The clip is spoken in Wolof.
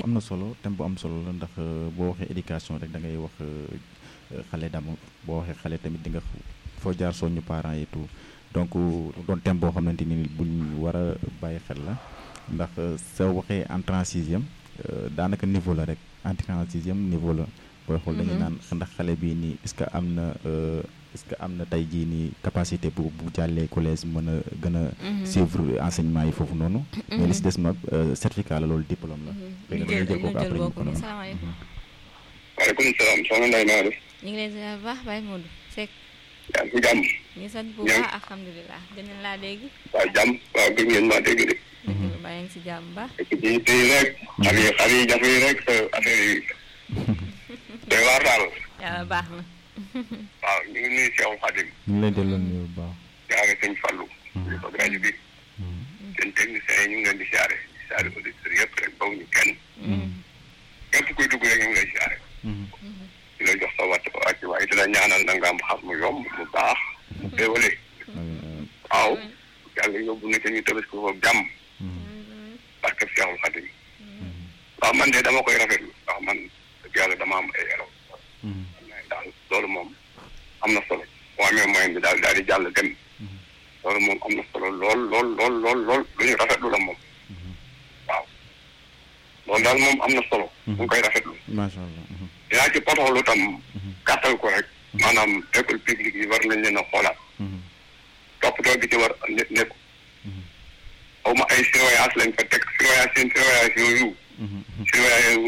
am na solo thème bu am solo la ndax boo waxee éducation rek da ngay wax xale d'abord boo waxee xale tamit di nga foo jaar soññu parents yi tout donc doon thème boo xamante ni buñ war a bàyyi xel la ndax soo waxee entrée en sixième daanaka niveau la rek entrée en sixième niveau la booy xool dañuy naan ndax xale bii nii est-ce que am na est-ce que am na tey jii nii capacité bu bu jàllee collège mën a gën a suivre enseignement yi foofu noonu mais li si des nag certificat la loolu diplôme la léegi dañuy jël kooku après ñu ko noonu waaleykum salaam soxna Ndeye naa def ñu ngi lay ziar bu baax Baye Modou Seck yaa ngi si jàmm ñu ngi sant bu baax alhamdulilah gën nañ laa dégg waaw jàmm waaw gën ngeen maa dégg de dëgg la bàyyi ngi si jàmm bu baax ci ci tey rek xale yi xale yi jafe yi rek sa affaire yi day waar daal yàlla baax na waaw ñu ngi nuyu Cheikh Khadim ñu ngi lay delloo nuyu bu baax jaare sëñ Fallou ñu ko rajo bi seen techniciens yi ñu ngi leen di siyaare di siyaare auditeurs yëpp rek baw ñu kenn képp kuy dugg rek ñu ngi lay siyaare di la jox sa watt wàcc waaye dina ñaanal na nga am xam mu yomb mu baax mu teewale waaw yàlla yóbbu na ca ñu tabaski ko jàmm barke Cheikhul Khadim waaw man de dama koy rafetlu ndax man dëgg yàlla dama am ay élèves daal loolu moom am na solo boo amee moyen bi daal daal di jàll dem loolu moom am na solo lool lool lool lool lool lu ñu rafetlu la moom waaw loolu daal moom am na solo ñu ngi koy rafetlu macha allah dinaa ci potoxlu tam gàttal ko rek maanaam école publique yi war nañ leen a xoolaat toppatoo bi ci war nekk nekk xaw ma ay surveillance lañ fa teg surveillance seen surveillance yooyu surveillance